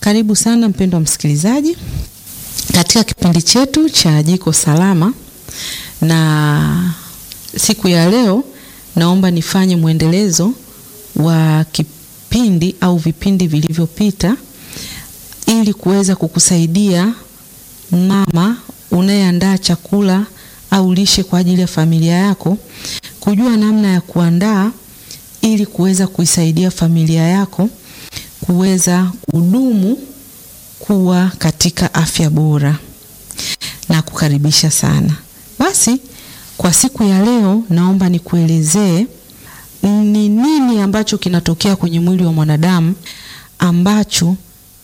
Karibu sana mpendwa msikilizaji katika kipindi chetu cha Jiko Salama, na siku ya leo naomba nifanye mwendelezo wa kipindi au vipindi vilivyopita ili kuweza kukusaidia mama unayeandaa chakula au lishe kwa ajili ya familia yako kujua namna ya kuandaa ili kuweza kuisaidia familia yako kuweza kudumu kuwa katika afya bora na kukaribisha sana. Basi kwa siku ya leo naomba nikuelezee ni nini ambacho kinatokea kwenye mwili wa mwanadamu ambacho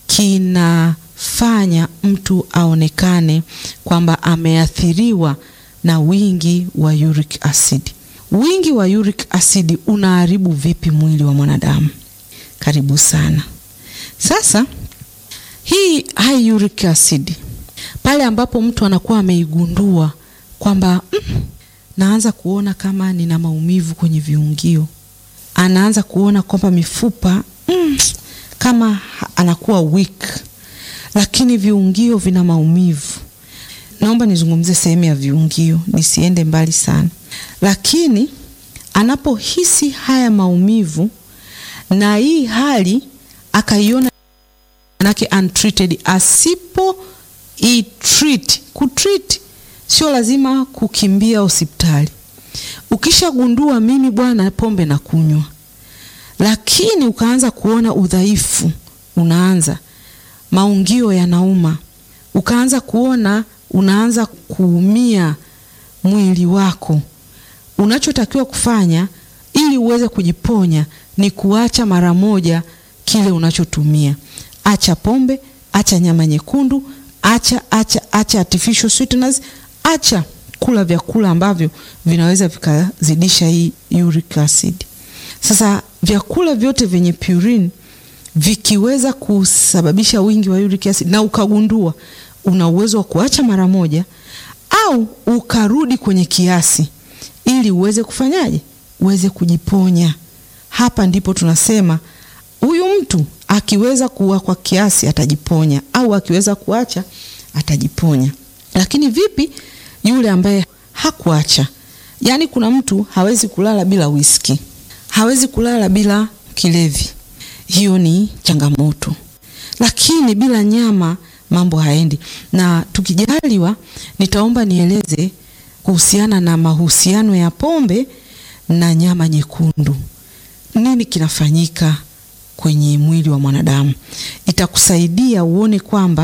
kinafanya mtu aonekane kwamba ameathiriwa na wingi wa uric acid. Wingi wa uric acid unaharibu vipi mwili wa mwanadamu? Karibu sana. Sasa hii high uric acid pale ambapo mtu anakuwa ameigundua kwamba mm, naanza kuona kama nina maumivu kwenye viungio, anaanza kuona kwamba mifupa mm, kama anakuwa weak, lakini viungio vina maumivu. Naomba nizungumzie sehemu ya viungio, nisiende mbali sana, lakini anapohisi haya maumivu na hii hali akaiona manake untreated, asipo i treat kutreat, sio lazima kukimbia hospitali. Ukishagundua mimi bwana, pombe na kunywa, lakini ukaanza kuona udhaifu, unaanza maungio yanauma, ukaanza kuona unaanza kuumia mwili wako, unachotakiwa kufanya ili uweze kujiponya ni kuacha mara moja kile unachotumia. Acha pombe, acha nyama nyekundu, acha acha acha artificial sweeteners, acha kula vyakula ambavyo vinaweza vikazidisha hii uric acid. Sasa vyakula vyote vyenye purine vikiweza kusababisha wingi wa uric acid na ukagundua, una uwezo wa kuacha mara moja au ukarudi kwenye kiasi ili uweze kufanyaje, uweze kujiponya. Hapa ndipo tunasema huyu mtu akiweza kuwa kwa kiasi atajiponya, au akiweza kuacha atajiponya. Lakini vipi yule ambaye hakuacha? Yaani, kuna mtu hawezi kulala bila whisky, hawezi kulala bila kilevi, hiyo ni changamoto. Lakini bila nyama mambo haendi. Na tukijaliwa, nitaomba nieleze kuhusiana na mahusiano ya pombe na nyama nyekundu. Nini kinafanyika kwenye mwili wa mwanadamu? Itakusaidia uone kwamba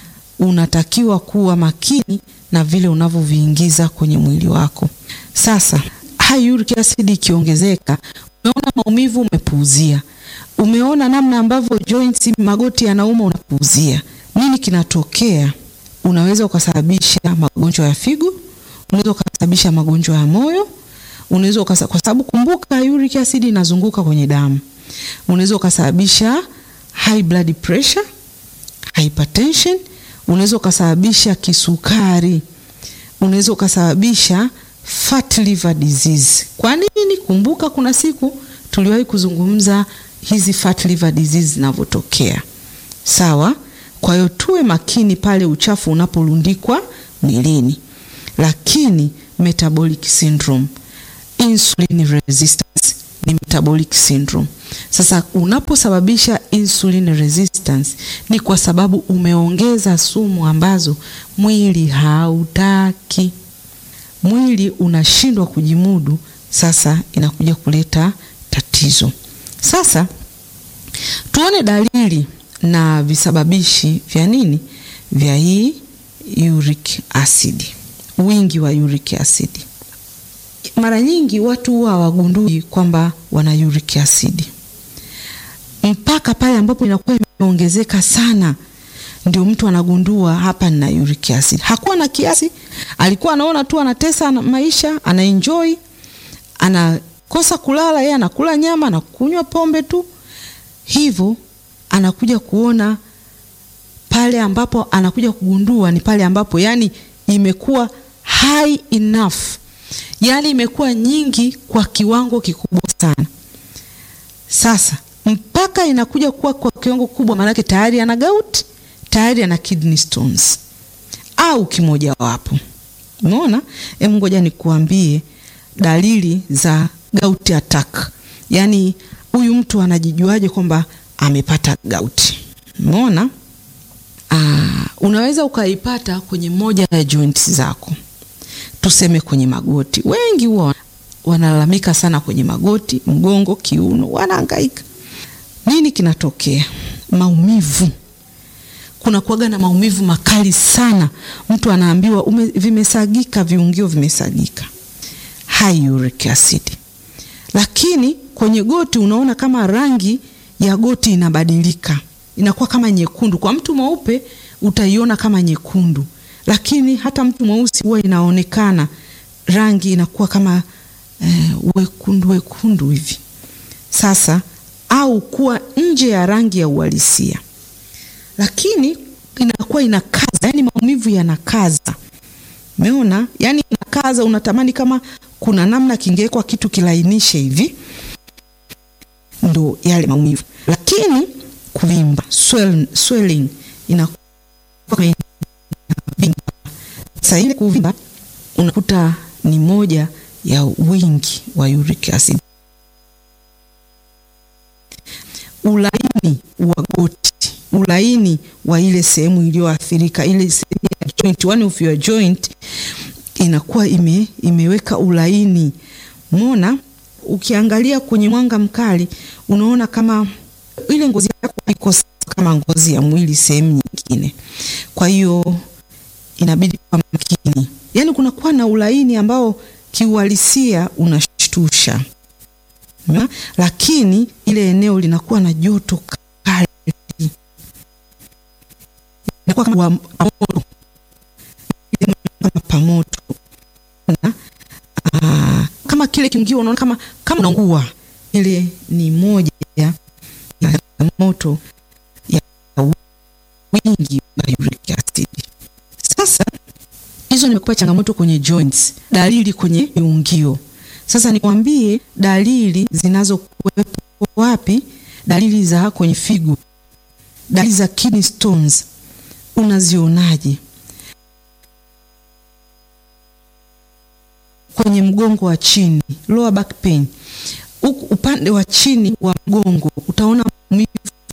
unatakiwa kuwa makini na vile unavyoviingiza kwenye mwili wako. Sasa high uric acid ikiongezeka, umeona maumivu, umepuuzia. Umeona namna ambavyo joints, magoti yanauma, unapuuzia. Nini kinatokea? Unaweza ukasababisha magonjwa ya figo, unaweza ukasababisha magonjwa ya moyo unaweza kwa sababu kumbuka, uric acid inazunguka kwenye damu. Unaweza ukasababisha high blood pressure, hypertension, unaweza ukasababisha kisukari, unaweza ukasababisha fat liver disease. Kwa nini? Kumbuka kuna siku tuliwahi kuzungumza hizi fat liver disease zinavyotokea, sawa? Kwa hiyo tuwe makini pale uchafu unaporundikwa mwilini. Lakini metabolic syndrome insulin resistance ni metabolic syndrome. Sasa unaposababisha insulin resistance ni kwa sababu umeongeza sumu ambazo mwili hautaki, mwili unashindwa kujimudu. Sasa inakuja kuleta tatizo. Sasa tuone dalili na visababishi vya nini, vya hii uric acid, wingi wa uric acid. Mara nyingi watu huwa hawagundui kwamba wana uric acid mpaka pale ambapo inakuwa imeongezeka sana, ndio mtu anagundua hapa nina uric acid. Hakuwa na kiasi, alikuwa anaona tu anatesa maisha, anaenjoy, anakosa kulala, yeye anakula nyama na kunywa pombe tu, hivyo anakuja kuona pale ambapo anakuja kugundua ni pale ambapo yani imekuwa high enough yaani imekuwa nyingi kwa kiwango kikubwa sana. Sasa mpaka inakuja kuwa kwa kiwango kubwa, maanake tayari ana gout, tayari ana kidney stones au kimoja wapo. Umeona? Hem, ngoja nikuambie dalili za gout attack, yaani huyu mtu anajijuaje kwamba amepata gout? Umeona? Ah, unaweza ukaipata kwenye moja ya joints zako, tuseme kwenye magoti. Wengi huwa wanalalamika sana kwenye magoti, mgongo, kiuno, wanahangaika. Nini kinatokea? Maumivu. Kuna kuaga na maumivu makali sana, mtu anaambiwa ume, vimesagika, viungio vimesagika, high uric acid. Lakini kwenye goti unaona kama rangi ya goti inabadilika, inakuwa kama nyekundu. Kwa mtu mweupe utaiona kama nyekundu, lakini hata mtu mweusi huwa inaonekana rangi inakuwa kama eh, wekundu wekundu hivi. Sasa au kuwa nje ya rangi ya uhalisia, lakini inakuwa inakaza, yani maumivu yanakaza. Umeona, yani inakaza, unatamani kama kuna namna kingewekwa kitu kilainishe hivi, ndo yale maumivu. Lakini kuvimba, swell, swelling inakuwa sasa, ile kuvimba unakuta ni moja ya wingi wa uric acid. Ulaini wa goti, ulaini wa ile sehemu iliyoathirika, ile sehemu ya joint, one of your joint inakuwa ime, imeweka ulaini. Umeona, ukiangalia kwenye mwanga mkali unaona kama ile ngozi yako iko kama ngozi ya mwili sehemu nyingine, kwa hiyo inabidi kwa makini, yaani kunakuwa na ulaini ambao kiuhalisia unashtusha, lakini ile eneo linakuwa na joto kali, inakuwa kama moto, kama pamoto na aa, kama kile kiungio unaona kama kama unaungua. Ile ni moja ya moto ya wingi wa uric acid. Sasa hizo nimekupa changamoto kwenye joints, dalili kwenye viungio. Sasa nikwambie dalili zinazokuwepo wapi? Dalili za kwenye figo, dalili za kidney stones unazionaje? Kwenye mgongo wa chini, lower back pain, huku upande wa chini wa mgongo utaona maumivu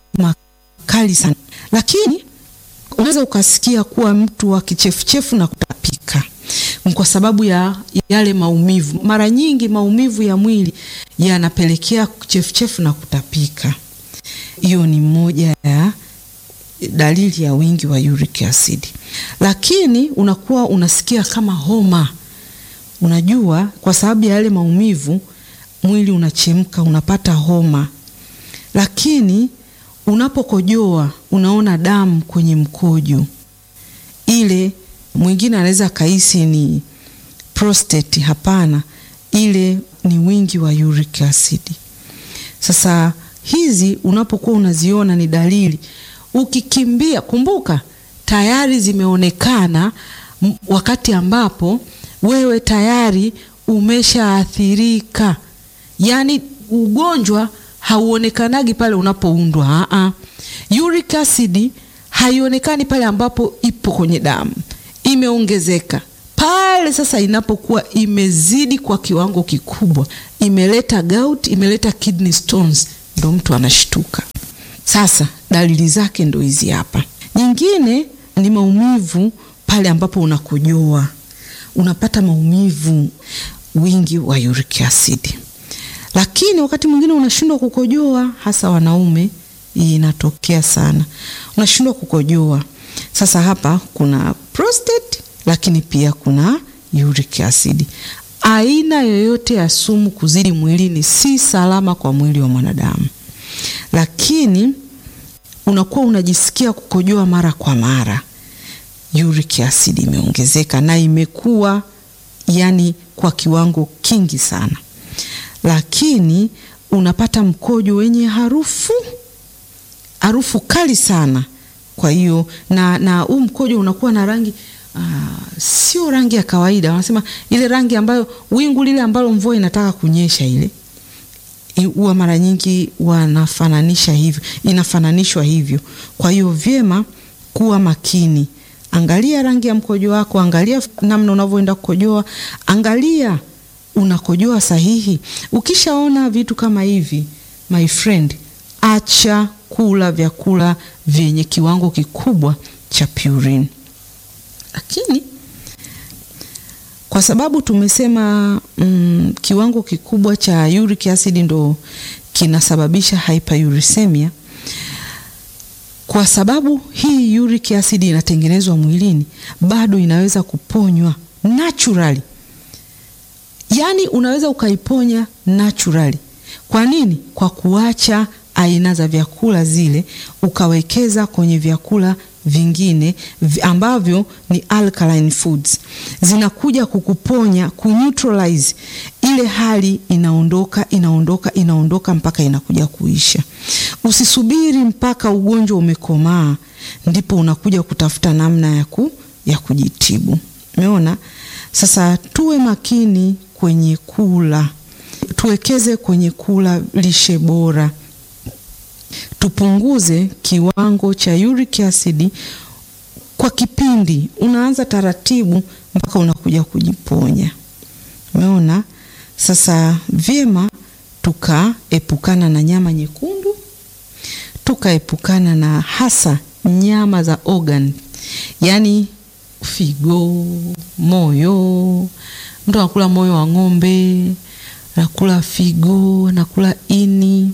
makali sana, lakini unaweza ukasikia kuwa mtu wa kichefuchefu na kutapika kwa sababu ya yale maumivu. Mara nyingi maumivu ya mwili yanapelekea kichefuchefu na kutapika. Hiyo ni moja ya dalili ya wingi wa uric acid. Lakini unakuwa unasikia kama homa, unajua kwa sababu ya yale maumivu mwili unachemka, unapata homa. Lakini unapokojoa unaona damu kwenye mkojo ile mwingine anaweza kahisi ni prostate. Hapana, ile ni wingi wa uric acid. Sasa hizi unapokuwa unaziona ni dalili, ukikimbia, kumbuka tayari zimeonekana wakati ambapo wewe tayari umeshaathirika. Yaani ugonjwa hauonekanagi pale unapoundwa. A, uric acid haionekani pale ambapo ipo kwenye damu imeongezeka pale sasa, inapokuwa imezidi kwa kiwango kikubwa, imeleta gout, imeleta kidney stones, ndo mtu anashtuka. Sasa dalili zake ndo hizi hapa. Nyingine ni maumivu pale ambapo unakojoa, unapata maumivu, wingi wa uric acid. Lakini wakati mwingine unashindwa kukojoa, hasa wanaume, hii inatokea sana, unashindwa kukojoa. Sasa hapa kuna prostate lakini pia kuna uric acid. Aina yoyote ya sumu kuzidi mwilini si salama kwa mwili wa mwanadamu, lakini unakuwa unajisikia kukojoa mara kwa mara, uric acid imeongezeka na imekuwa yani kwa kiwango kingi sana, lakini unapata mkojo wenye harufu harufu kali sana kwa hiyo na na huu mkojo unakuwa na rangi uh, sio rangi ya kawaida, wanasema ile rangi ambayo wingu lile ambalo mvua inataka kunyesha ile huwa mara nyingi wanafananisha hivyo, inafananishwa hivyo. Kwa hiyo vyema kuwa makini, angalia rangi ya mkojo wako, angalia namna unavyoenda kukojoa, angalia unakojoa sahihi. Ukishaona vitu kama hivi, my friend, acha kula vyakula vyenye kiwango kikubwa cha purine. Lakini kwa sababu tumesema mm, kiwango kikubwa cha uric acid ndo kinasababisha hyperuricemia. Kwa sababu hii uric acid inatengenezwa mwilini, bado inaweza kuponywa naturally. Yaani unaweza ukaiponya naturally. Kwa nini? Kwa kuacha aina za vyakula zile ukawekeza kwenye vyakula vingine ambavyo ni alkaline foods, zinakuja kukuponya kuneutralize ile hali, inaondoka inaondoka inaondoka mpaka inakuja kuisha. Usisubiri mpaka ugonjwa umekomaa ndipo unakuja kutafuta namna ya, ku, ya kujitibu. Umeona? Sasa tuwe makini kwenye kula, tuwekeze kwenye kula lishe bora tupunguze kiwango cha uric acid kwa kipindi, unaanza taratibu mpaka unakuja kujiponya. Umeona? Sasa vyema tukaepukana na nyama nyekundu, tukaepukana na hasa nyama za organ, yaani figo, moyo. Mtu anakula moyo wa ng'ombe, anakula figo, anakula ini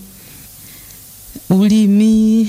ulimi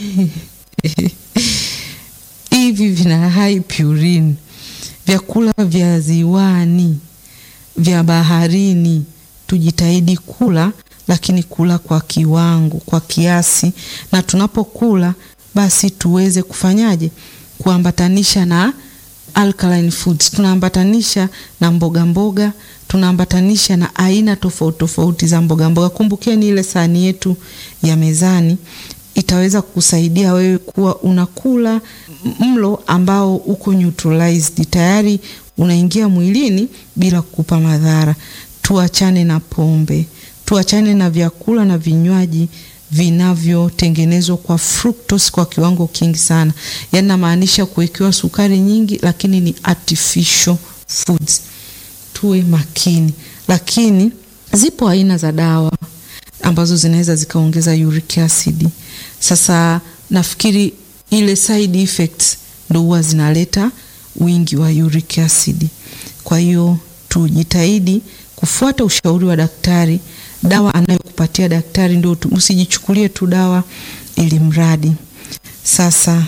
hivi vina high purine. Vyakula vya ziwani, vya baharini tujitahidi kula, lakini kula kwa kiwango, kwa kiasi, na tunapokula basi tuweze kufanyaje? Kuambatanisha na alkaline foods, tunaambatanisha na mboga mboga, tunaambatanisha na aina tofauti tofauti za mboga mboga. Kumbukeni ile sahani yetu ya mezani itaweza kukusaidia wewe kuwa unakula mlo ambao uko neutralized, tayari unaingia mwilini bila kukupa madhara. Tuachane na pombe, tuachane na vyakula na vinywaji vinavyotengenezwa kwa fructose kwa kiwango kingi sana, yaani namaanisha kuwekewa sukari nyingi, lakini ni artificial foods. Tuwe makini, lakini zipo aina za dawa ambazo zinaweza zikaongeza uric acid. Sasa nafikiri ile side effects ndo huwa zinaleta wingi wa uric acid. Kwa hiyo tujitahidi kufuata ushauri wa daktari. Dawa anayokupatia daktari ndio, usijichukulie tu dawa ili mradi. Sasa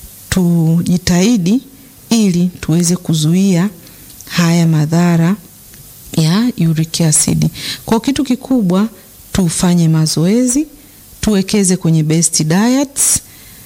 tujitahidi ili tuweze kuzuia haya madhara ya uric acid. Kwa kitu kikubwa tufanye mazoezi, tuwekeze kwenye best diets,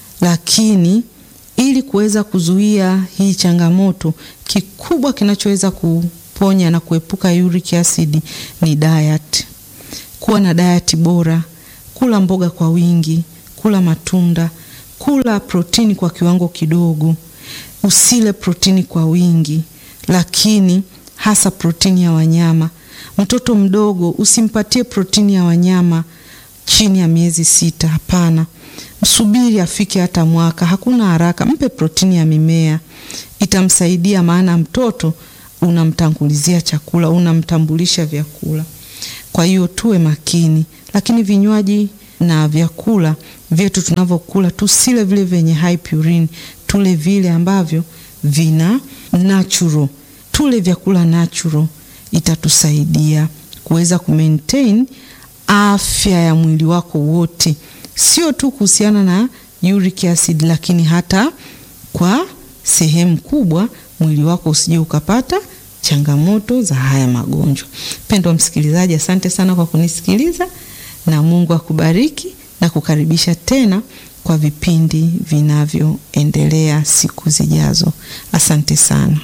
lakini ili kuweza kuzuia hii changamoto, kikubwa kinachoweza kuponya na kuepuka uric acid ni diet. Kuwa na diet bora, kula mboga kwa wingi, kula matunda, kula protini kwa kiwango kidogo, usile protini kwa wingi, lakini hasa protini ya wanyama. Mtoto mdogo usimpatie protini ya wanyama chini ya miezi sita. Hapana, msubiri afike hata mwaka, hakuna haraka. Mpe protini ya mimea, itamsaidia. Maana mtoto unamtangulizia chakula, unamtambulisha vyakula. Kwa hiyo tuwe makini, lakini vinywaji na vyakula vyetu tunavyokula tusile vile vyenye high purine, tule vile ambavyo vina natural, tule vyakula natural itatusaidia kuweza kumaintain afya ya mwili wako wote, sio tu kuhusiana na uric acid, lakini hata kwa sehemu kubwa mwili wako usije ukapata changamoto za haya magonjwa. Mpendwa msikilizaji, asante sana kwa kunisikiliza na Mungu akubariki na kukaribisha tena kwa vipindi vinavyoendelea siku zijazo. Asante sana.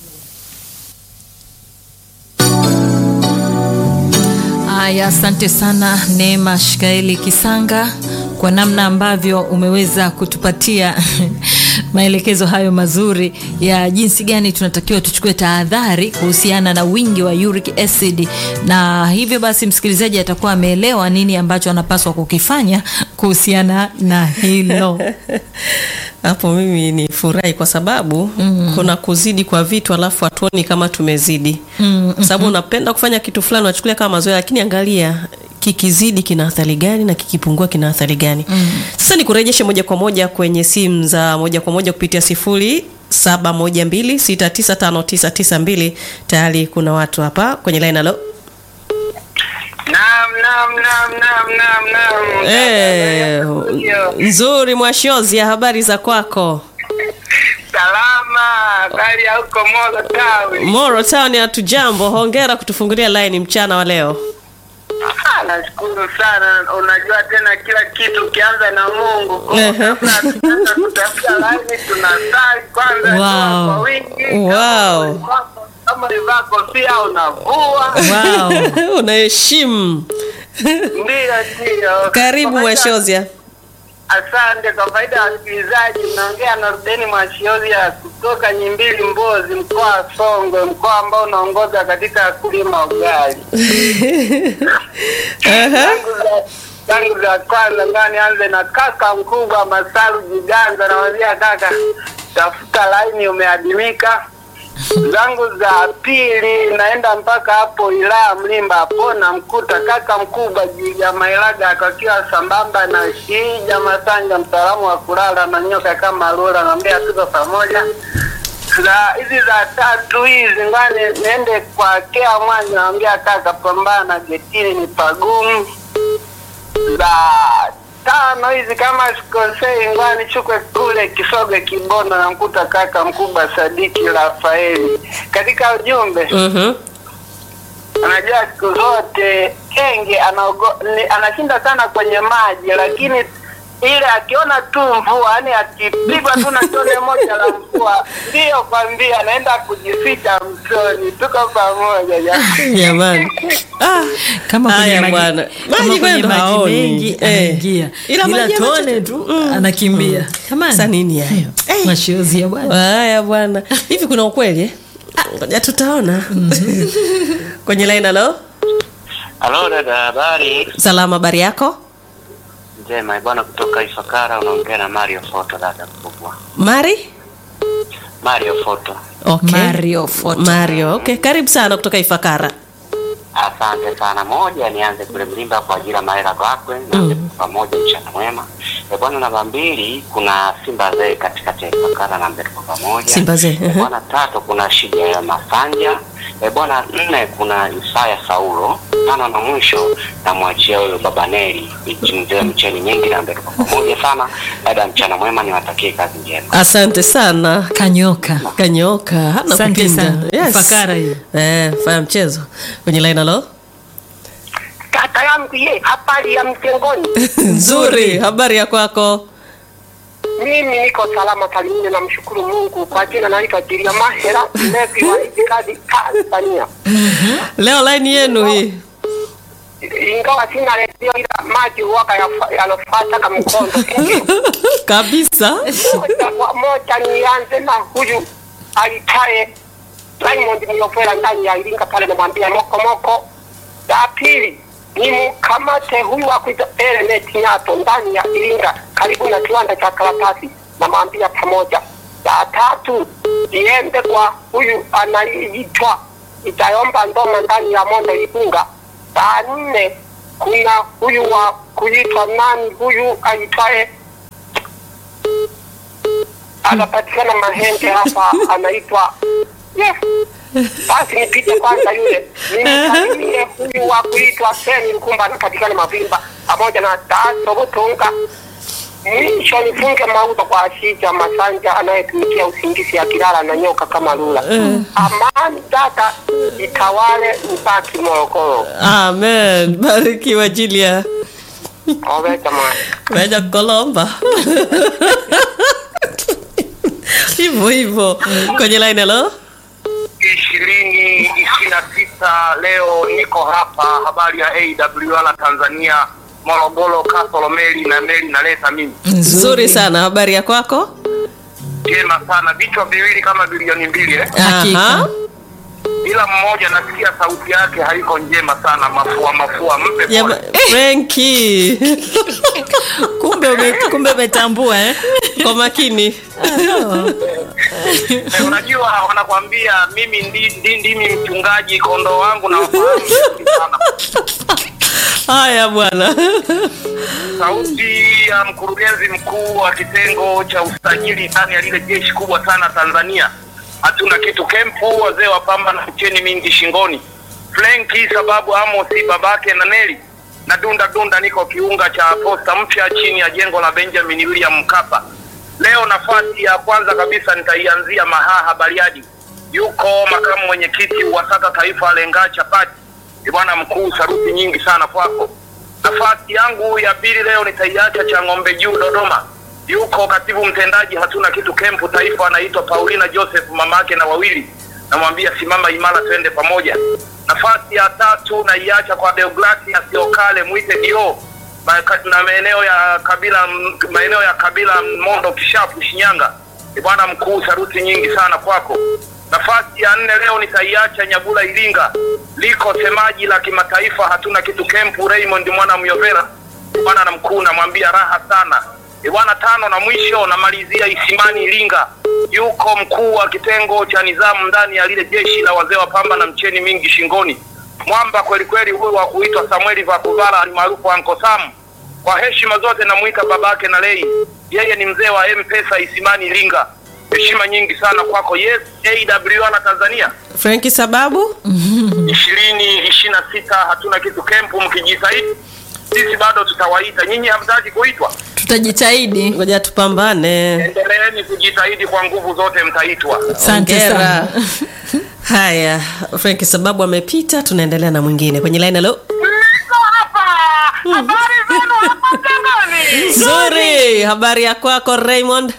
Haya, asante sana Neema Shikaeli Kisanga kwa namna ambavyo umeweza kutupatia maelekezo hayo mazuri ya jinsi gani tunatakiwa tuchukue tahadhari kuhusiana na wingi wa uric acid, na hivyo basi msikilizaji atakuwa ameelewa nini ambacho anapaswa kukifanya kuhusiana na hilo. hapo mimi ni furahi kwa sababu mm. kuna kuzidi kwa vitu alafu hatuoni kama tumezidi mm. kwa sababu unapenda kufanya kitu fulani unachukulia kama mazoea lakini angalia kikizidi kina athari gani na kikipungua kina athari gani mm. sasa nikurejeshe moja kwa moja kwenye simu za moja kwa moja kupitia sifuri saba moja mbili sita tisa tano tisa tisa mbili tayari kuna watu hapa kwenye line alo Naam, naam, naam, naam, naam, naam. Eh, Ndio. nzuri mwashozi ya habari za kwako Salama, habari ya huko Molo Tawi. moro town hatujambo hongera kutufungulia line mchana wa leo Ah, nashukuru sana. Unajua tena kila kitu ukianza na Mungu. Kwa hiyo Ehe. kabla hatujaanza kutafuta laini tunasali kwanza Wow. dua kwa wingi. Wow. Kama- Kama ulivaa kofia unavua. Wow. unaheshimu Ndio, ndio. karibu Kwa faida- mwashozia Asante kwa faida ya wasikilizaji, mnaongea na Rubeni Mwashiozia kutoka Nyimbili, Mbozi, mkoa wa Songwe, mkoa ambao unaongoza katika kulima ugali. Zangu za- zangu za kwanza ngaa nianze na kaka mkubwa Masaru Jiganza, nawambia kaka, tafuta laini, umeadimika. zangu za pili naenda mpaka hapo Ilaya Mlimba hapo namkuta kaka mkubwa Jiga Mailaga akakiwa sambamba na Shija Masanja mtaalamu wa kulala na nyoka kama lula, naambia tuko pamoja. Za hizi za tatu hizi ngani niende kwa Kea Mwanya, naambia kaka, pambana getini ni pagumu. Za tano hizi kama sikosei, ngwani chukwe kule Kisoge Kibondo, namkuta kaka mkubwa Sadiki Rafaeli katika ujumbe Mhm. Unajua siku zote kenge anaogo, ni, anashinda sana kwenye maji, lakini ile akiona tu mvua, yani akipigwa tu na tone moja la mvua, ndiyo kwambia anaenda kujificha mtoni. Tuko pamoja jamani. jamani ah. kama kwenye Haya maji, bwana. kama Maji kwenye kwenda maji haoni. mengi Eh. anaingia Ila ila, maji tone machache. tu Mm. anakimbia Jamani. Sasa nini hayo? Eh. Mashozi ya bwana haya bwana hivi kuna ukweli eh? ngoja tutaona kwenye line alo Halo dada, habari salama habari yako njema bwana, kutoka Ifakara unaongea na Mario Foto, dada mkubwa mari Mario Foto. okay. Mario Photo. mario okay karibu sana kutoka ifakara Asante sana. Moja, nianze kule Mlimba kwa ajili ya Mahela Gakwe na mm. pamoja mchana mwema. E bwana, namba mbili kuna Simba Zee katikati ya Ifakara na mbele kwa pamoja. Simba Zee, E uh-huh. bwana, tatu kuna Shija ya Masanja. E bwana, nne kuna Isaya Saulo. Tano na mwisho namwachia huyo Baba Neli mzee mcheni nyingi na mbele kwa pamoja sana. Dada, mchana mwema, niwatakie kazi njema. asante sana kanyoka kanyoka hana Asante kupinga. sana. Ifakara hiyo. eh, fanya mchezo kwenye line alo Kaka yangu ye, habari ya mtengoni. nzuri habari ya kwako Mimi niko salama salimini, namshukuru Mungu kwa jina naitwa Jiria Mahera mlevi wa itikadi Tanzania. leo line yenu hii Ingawa sina redio, ila maji huwaga yafa- yanafuata kama mkondo. kabisa Moja kwa moja nianze na huyu aitaye Raymond Miofera ndani ya Iringa pale, namwambia moko moko. Ya pili ni mkamate huyu wa kuita Element Nyato ndani ya Iringa karibu na kiwanda cha karatasi, namwambia pamoja. Ya tatu niende kwa huyu anaitwa Itayomba Ndoma ndani ya Mondo Igunga. Ya nne kuna huyu wa kuitwa nani huyu aitwaye anapatikana Mahenge hapa, anaitwa yes. Basi nipite kwanza yule nimsalimie huyu wa kuitwa Seni Mkumba, anapatikana Mavimba pamoja na Taso Butunga. Mwisho nifunge mauzo kwa Ashija Masanja anayetumikia usingizi ya kilala na nyoka kama lula. Amani dada itawale mpaki Morogoro. amen barikiwa jilia Owe jamani. Meja Kolomba. hivyo hivyo kwenye line hello ishirini ishirini na tisa leo niko hapa habari ya AWR Tanzania Morogoro Kasolo meli na meli naleta mimi nzuri sana habari ya kwako njema sana, vichwa viwili kama bilioni mbili eh? Hakika. Aha. ila mmoja nasikia sauti yake haiko njema sana, mafua mafua, mpe Jama- pole. Frenki kumbe ume, kumbe umetambua eh? kwa makini Eh, unajua wanakwambia mimi ndi, ndi, ndimi mchungaji kondoo wangu na wafahamu vizuri sana. haya bwana Sauti ya mkurugenzi mkuu wa kitengo cha usajili ndani ya lile jeshi kubwa sana Tanzania. Hatuna kitu kempu, wazee wa pamba na mcheni mingi shingoni. Flenki sababu Amosi babake na Neli na dunda dunda, niko kiunga cha posta mpya chini ya jengo la Benjamin William Mkapa. Leo nafasi ya kwanza kabisa nitaianzia Mahaha Bariadi. Yuko makamu mwenyekiti wa SATA taifa Lenga Chapati. Ni bwana mkuu, saruti nyingi sana kwako. Nafasi yangu ya pili leo nitaiacha cha ng'ombe juu Dodoma. Yuko katibu mtendaji hatuna kitu kempu taifa, anaitwa Paulina Joseph, mamake na wawili. Namwambia simama imara, twende pamoja. Nafasi ya tatu naiacha kwa Deogratias Yokale, mwite dio Ma- na maeneo ya kabila maeneo ya kabila Mondo Kishapu Shinyanga. Ni bwana mkuu, saruti nyingi sana kwako. Nafasi ya nne leo nitaiacha Nyabula Iringa, liko semaji la kimataifa hatuna kitu kempu Raymond mwana Myovera, bwana na mkuu, namwambia raha sana. Ni bwana tano na mwisho namalizia Isimani Iringa, yuko mkuu wa kitengo cha nizamu ndani ya lile jeshi la wazee wa pamba na mcheni mingi shingoni, mwamba kweli kweli, huyu wa kuitwa Samueli Vakuvala alimaarufu Anko Sam. Kwa heshima zote namuita babake na lei, yeye ni mzee wa M-Pesa Isimani Iringa. Heshima nyingi sana kwako. Yes, AWR na Tanzania Frenki sababu ishirini ishirini na sita hatuna kitu kempu, mkijitahidi sisi bado tutawaita nyinyi. Hamtaki kuitwa, tutajitahidi ngoja tupambane endeleeni kujitahidi kwa nguvu zote, mtaitwa. asante Hongera. sana haya Frenki sababu amepita tunaendelea na mwingine kwenye line halo Niko hapa, habari zenu hapa Tangani? nzuri habari ya kwako Raymond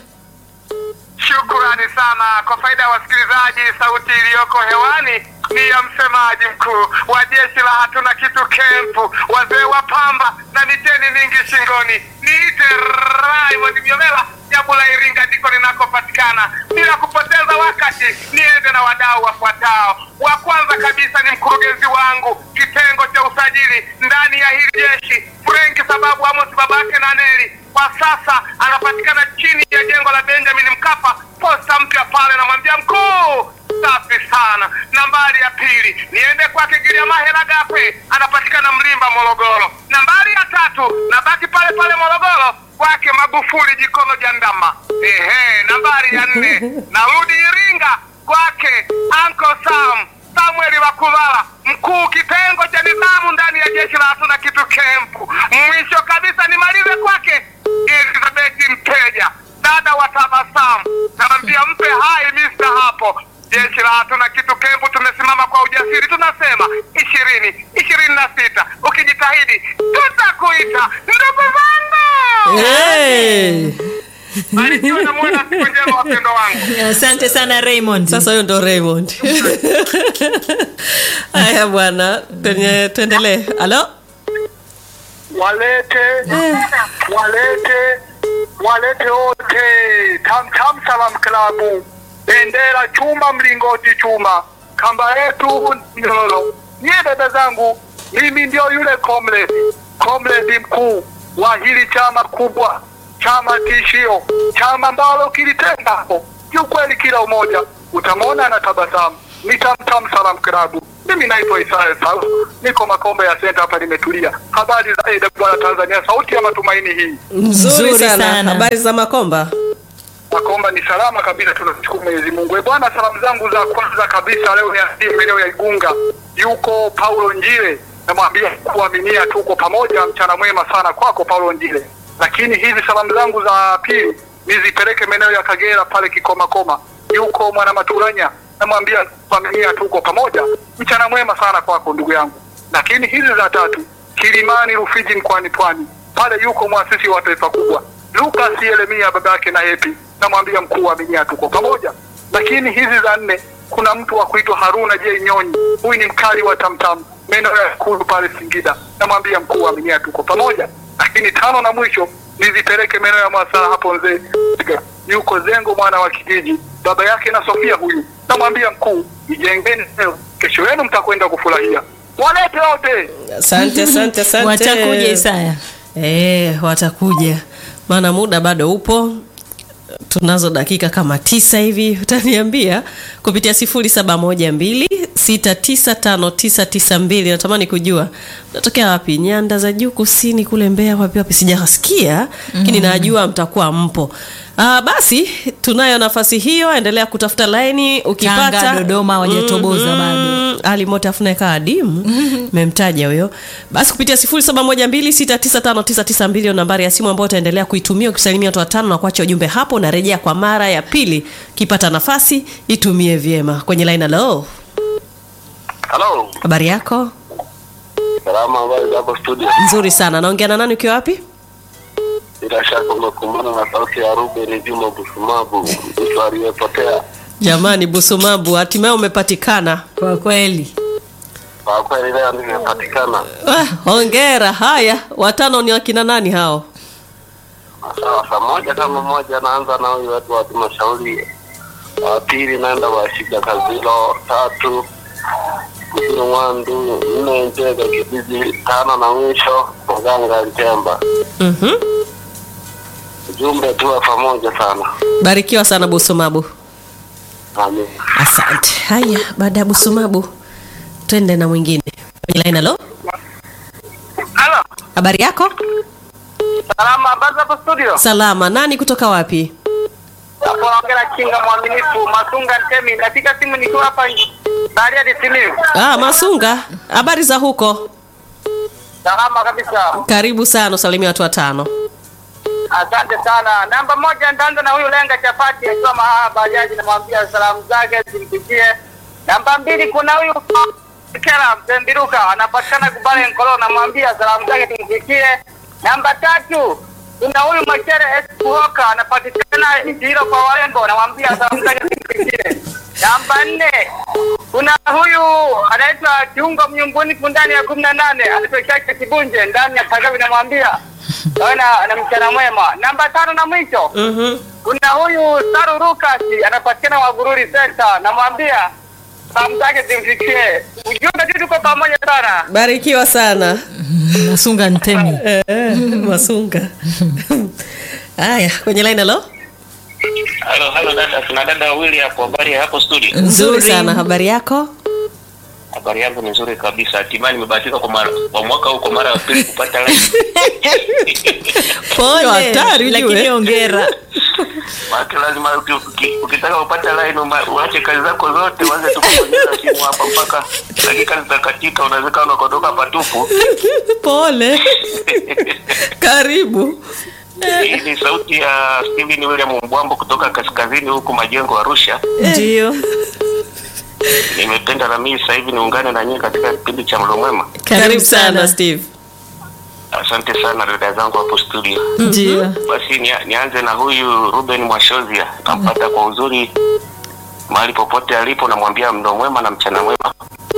Shukrani sana kwa faida ya wasikilizaji. Sauti iliyoko hewani ni ya msemaji mkuu wa jeshi la hatuna kitu kempu, wazee wa pamba na miteni mingi shingoni. Niite Raymond Myomela, jambo la Iringa ndiko ninakopatikana. Bila kupoteza wakati, niende na wadau wafuatao. Wa kwanza kabisa ni mkurugenzi wangu kitengo cha usajili ndani ya hili jeshi, Frank sababu Amos babake na Neli kwa sasa anapatikana chini ya jengo la Benjamin Mkapa, posta mpya pale. Namwambia mkuu, safi sana. Nambari ya pili niende kwake Giliamahela Gape, anapatikana Mlimba, Morogoro. Nambari ya tatu nabaki pale pale Morogoro kwake Magufuli Jikono Jandama. Ehe, nambari ya nne narudi Iringa kwake Uncle Sam Samuel Wakuvala, mkuu kitengo cha nidhamu ndani ya jeshi la hatuna kitu kempu. Mwisho kabisa nimalize kwake Elizabeth Mteja, dada wa tabasamu, namwambia mpe hai Mr. hapo. Jeshi la hatuna kitu kempu tumesimama kwa ujasiri, tunasema ishirini ishirini na sita. Ukijitahidi tutakuita ndugu zangu. hey. Barikiwe na muwe na siku njema, wapendo wangu. asante sana Raymond sasa huyo ndo Raymond haya bwana kwenye tuendelee halo walete walete walete wote tam tam salam klabu bendera chuma mlingoti chuma kamba yetu nyororo nyie dada zangu mimi ndio yule comrade comrade mkuu wa hili chama kubwa chama tishio chama ambalo kilitenga hapo kiukweli kila umoja utamwona na tabasamu ni tamtam salam klabu mimi naitwa Isaya Salu, niko Makombe ya senta hapa, nimetulia. Habari za AWR Tanzania, sauti ya matumaini hii. nzuri Nzuri sana. sana. habari za makomba Makomba ni salama kabisa, tunashukuru Mwenyezi Mungu. Eh bwana, salamu zangu za kwanza kabisa leo ni maeneo ya Igunga, yuko Paulo Njile, namwambia kuaminia, tuko pamoja. Mchana mwema sana kwako Paulo Njile. Lakini hizi salamu zangu za pili nizipeleke maeneo ya Kagera pale Kikomakoma, yuko mwana Maturanya, namwambia kuaminia, tuko pamoja. Mchana mwema sana kwako ndugu yangu. Lakini hizi za tatu Kilimani Rufiji mkoani Pwani, pale yuko mwasisi wa taifa kubwa Lucas Yeremia babake na Hepi, namwambia mkuu wa minya tuko pamoja. Lakini hizi za nne, kuna mtu wa kuitwa Haruna J Nyonyi, huyu ni mkali wa tamtam maeneo ya Ikulu pale Singida, namwambia mkuu wa minya tuko pamoja. Lakini tano na mwisho nizipeleke maeneo ya Mwasala hapo Nzee, yuko Zengo, mwana wa kijiji, baba yake na Sofia huyu. Namwambia mkuu, ijengeni leo, kesho yenu mtakwenda kufurahia. Walete wote. Asante, asante, asante. watakuja Isaya. Eh, watakuja, maana muda bado upo. Tunazo dakika kama tisa hivi, utaniambia kupitia sifuri saba moja mbili sita tisa tano tisa tisa mbili. Natamani kujua natokea wapi, nyanda za juu kusini kule Mbeya, wapi wapi, sijasikia lakini najua mtakuwa mpo. Ah, basi tunayo nafasi hiyo, endelea kutafuta laini ukipata. Tanga, Dodoma hawajatoboza bado. Mm, Ali Mote afuna kaa adimu memtaja huyo. Basi kupitia 0712695992 ndio nambari ya simu ambayo utaendelea kuitumia ukisalimia watu watano na kuacha ujumbe hapo, na rejea kwa mara ya pili. Ukipata nafasi itumie vyema. Kwenye line hello, Halo. habari yako? Salama, habari zako studio? Nzuri sana. Naongea na nani ukiwa wapi? Bila shaka umekumbana na sauti ya Ruben Juma Busumabu, mtu aliyepotea. Jamani, Busumabu, hatimaye umepatikana. Kwa kweli Kwa kweli leo nimepatikana. Ah, hongera. Haya, watano ni wakina nani hao? Sawa, saa moja kama moja naanza na huyu watu wa halmashauri, wa pili naenda washika Kazilo, tatu Kusini Mwandu, nne Nzega kijiji, tano na mwisho Mganga Ntemba. Mhm. Ujumbe tuwe pamoja sana. Barikiwa sana Busumabu. Amin. Asante. Haya, baada ya Busumabu twende na mwingine kwenye line. Hello, Halo. habari yako? Salama, habari hapo studio? Salama. Nani kutoka wapi? Hapo naongea na Kinga mwaminifu Masunga Ntemi. Napiga simu nikiwa hapa Baria Disimiu. Ah, Masunga, habari za huko? Salama kabisa. Karibu sana, usalimia watu watano. Asante sana. Namba moja nitaanza na huyu Lenga Chapati akiwa Mahaa Bajaji, namwambia salamu zake zimfikie. Namba mbili kuna huyu Kera Mtembiruka anapatikana Kubale Nkolo, namwambia salamu zake zimfikie. Namba tatu kuna huyu Machere S Kuhoka anapatikana Ijiro kwa Warembo, namwambia salamu zake zimfikie. Namba nne kuna huyu anaitwa Kiungo Mnyumbuni ndani ya kumi na nane anatokea Kibunje ndani ya Kagavi, namwambia awe na na mchana mwema. Namba tano na mwisho Mhm. kuna huyu Saru Rukasi anapatikana Wagururi Center, namwambia salamu zake zimfikie. Ujumbe tu tuko pamoja sana. Barikiwa sana. Masunga Ntemi. Eh, Masunga. Haya, kwenye line hello. Halo, halo dada, kuna dada wawili hapo. Habari ya hapo studio? Nzuri sana, habari yako? Habari yangu ni nzuri kabisa. Hatimaye nimebahatika kwa mara kwa mwaka huu kwa mara ya pili kupata line. Pole. Hatari Lakini ujue. ongera. Watu lazima uki- uki- ukitaka kupata line uma- uache kazi zako zote uanze tu kubonyeza simu hapa mpaka dakika zitakatika, unaweza unakodoka patupu. Pole. Karibu. Hii ni sauti ya Steven William Mbwambo kutoka kaskazini huku Majengo Arusha. Ndio. Nimependa na mimi sasa hivi niungane na nyinyi katika kipindi cha Mlo Mwema. Karibu sana Steve. Asante sana dada zangu hapo studio. Ndio. Basi nia- nianze na huyu Ruben Mwashozia, nampata kwa uzuri mahali popote alipo, namwambia mdo mwema na mchana mwema.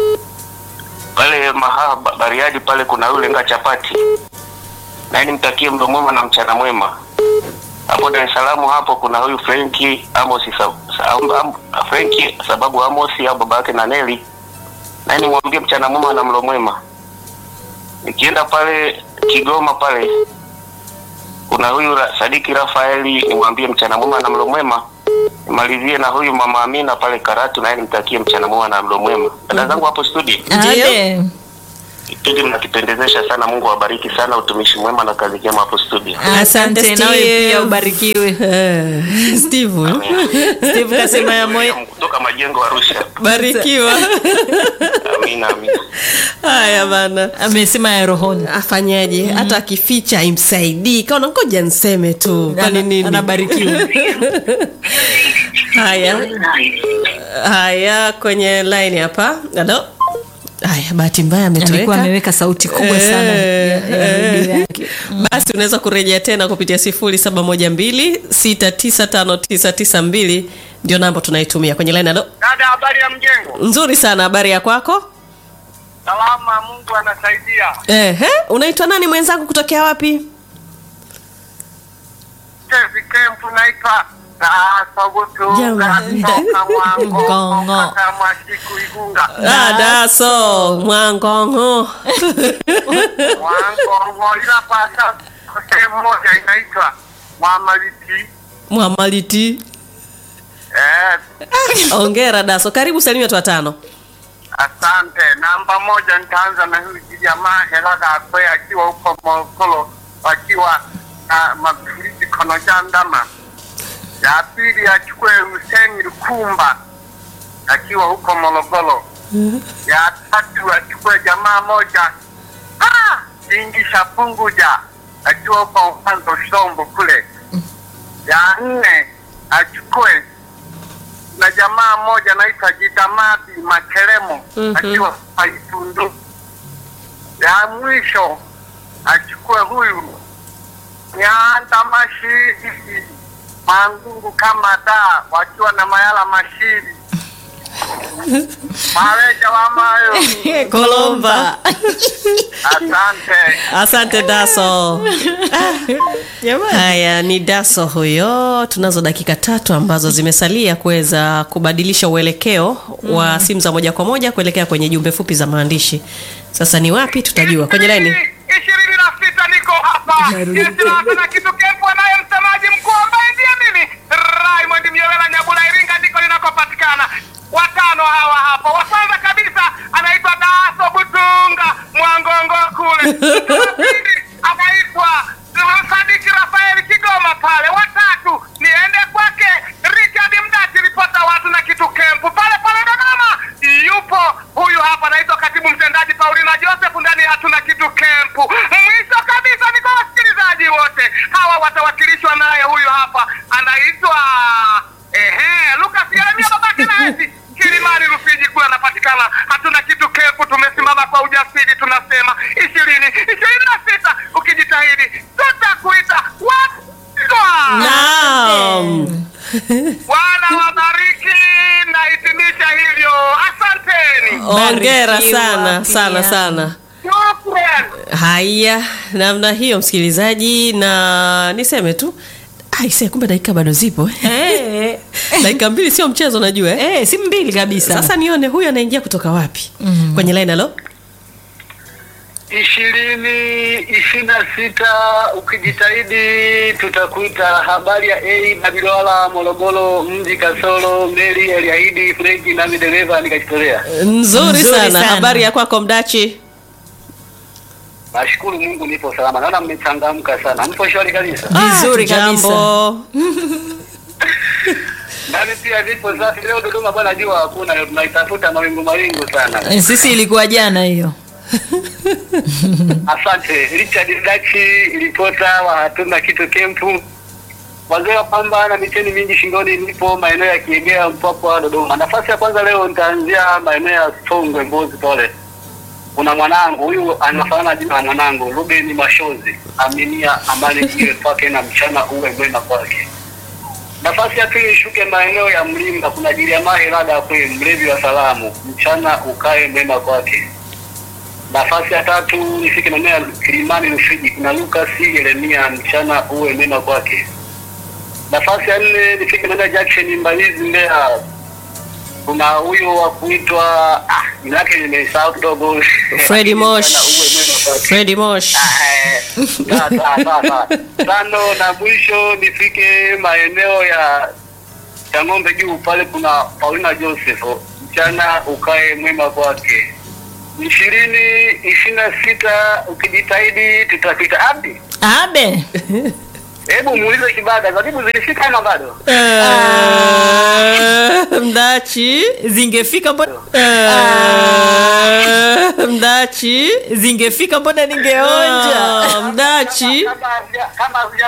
Pale Mahaa Ba- Bariadi pale kuna yule nga chapati, naye nimtakie mdo mwema na mchana mwema. Hapo Dar es Salaam hapo kuna huyu Frenki Amos sa, sa, am, am, Frenki sababu Amos au baba yake na Neli, naye nimwambie mchana mwema na mlo mwema. Nikienda pale Kigoma pale kuna huyu Ra- Sadiki Rafaeli, nimwambie mchana mwema na mlo mwema. Nimalizie na huyu mama Amina pale Karatu, naye nimtakie mchana mwema na mlo mwema. Dada zangu hapo studio, Ade. kipindi mnakipendezesha sana. Mungu awabariki sana, utumishi mwema na kazi njema hapo studio. Asante Asante, nawe Steve. pia ubarikiwe. Eh, Steve. huyu. Steve kasema ya moyo. kutoka Majengo Arusha. Barikiwa. Amina, amina. Haya bana. Amesema ya rohoni. Afanyaje? Hata akificha imsaidii. Kaona ngoja niseme tu. Kwani Ana- nini? Anabarikiwa. Haya. Haya kwenye line hapa. Halo. Haya bahati mbaya Alikuwa ametoweka. ameweka sauti kubwa sana ya, ya redio yake. Basi unaweza kurejea tena kupitia 0712695992 ndio namba tunaitumia kwenye line. Halo. Dada, habari ya mjengo? Nzuri sana, habari ya kwako? Salama, Mungu anasaidia. Ehe, unaitwa nani mwenzangu kutokea wapi? Tezi Kempu naitwa Jamani. Ngongo. Mwasiku Igunga. Ah, daso mwangongo Mwangongo ila pasa sehemu moja inaitwa Mwamaliti. mwamaliti Eh, ongera daso karibu salimia watu watano asante. Namba moja nitaanza na huyu jamaa Helaga Akwe akiwa huko Morogoro akiwa na mafuriji kono jandama. Ya pili achukue Hussein Lukumba akiwa huko Morogoro. Ya tatu achukue jamaa moja ah, Jingisha Punguja akiwa huko Mwanzo Shombo kule. Ya nne achukue na jamaa mmoja anaitwa Jidamadi Makelemo Mhm. akiwa Paitundu. Ya mwisho achukue huyu Nyanda Mashiri Mangungu kama da wakiwa na Mayala Mashiri Mareja wa Mayo. kolomba Asante. asante daso haya ni daso huyo tunazo dakika tatu ambazo zimesalia kuweza kubadilisha uelekeo wa simu za moja kwa moja kuelekea kwenye jumbe fupi za maandishi sasa ni wapi tutajua kwenye laini ishirini na sita niko hapa jeshi na kitu kefu anaye msemaji mkuu ambaye ndiye mimi Raymond Miolela Nyabula Iringa ndiko linakopatikana watano hawa hapa wa kwanza kabisa anaitwa Daso Butunga Mwangongo kule Wa pili anaitwa Sadiki Rafael Kigoma pale watatu niende kwake Richard Mdati ripota watu na kitu kempu pale pale Dodoma yupo huyu hapa anaitwa katibu mtendaji Paulina Joseph ndani ya hatuna kitu kempu. Mwisho kabisa ni kwa wasikilizaji wote hawa watawakilishwa naye huyu hapa anaitwa ehe Lucas Yeremia babake na Esi Kilimani Rufiji kule anapatikana. Hatuna kitu kempu, tumesimama kwa ujasiri, tunasema ishirini ishirini na sita ukijitahidi tutakuita wapigwa. naam Bwana wabariki na hitimisha hivyo, asanteni. ongera Barikiwa sana pia. sana sana Shukran. haya namna hiyo msikilizaji na niseme tu aise kumbe dakika bado zipo Eh, dakika mbili sio mchezo najua eh? eh, si mbili kabisa sasa nione huyu anaingia kutoka wapi mm. kwenye line alo ishirini ishirini na sita ukijitahidi tutakuita habari ya a babilwala morogoro mji kasoro meli aliahidi freki nami dereva nikajitolea nzuri, Nzuri sana. sana. habari ya kwako mdachi nashukuru mungu nipo salama naona mmechangamka sana mpo shwari kabisa Vizuri Ah, jambo. nami pia nipo safi leo dodoma bwana jua hakuna leo tunaitafuta mawingu mawingu sana Eh, sisi ilikuwa jana hiyo Asante Richard Dachi, ripota wa hatuna kitu kempu. Wazee wa pamba na micheni mingi shingoni, nipo maeneo ya Kiegea, Mpwapwa, Dodoma. Nafasi ya kwanza leo nitaanzia maeneo ya Songwe, Mbozi pale. Kuna mwanangu huyu anafanana jina la mwanangu Ruben Mashozi, aminia amani iwe kwake na mchana uwe mwema kwake. Nafasi ya pili ishuke maeneo ya Mlimba, kuna Jiliamahe Lada kwe mlevi wa salamu, mchana ukae mwema kwake. Nafasi ya tatu nifike maeneo ya Kilimani Rufiji, kuna Lucas Yeremia, mchana uwe mema kwake. Nafasi ya nne nifike maeneo ya Jackson Mbalizi, Mbeya, kuna huyo wa kuitwa ah, jina lake nimesahau kidogo, Freddy Mosh. Mchana uwe mwema kwake. Freddy Mosh. Sawa, sawa, sawa, sawa. Tano na mwisho nifike maeneo ya Chang'ombe juu pale, kuna Paulina Joseph, mchana ukae mwema kwake. ishirini ishirini na sita ukijitahidi tutapita. Abdi, abe hebu muulize Kibada, karibu zilifika ama bado? Eh, mdachi zingefika mbona Eh, mdachi zingefika mbona ningeonja Ah, mdachi Kama havija- kama havija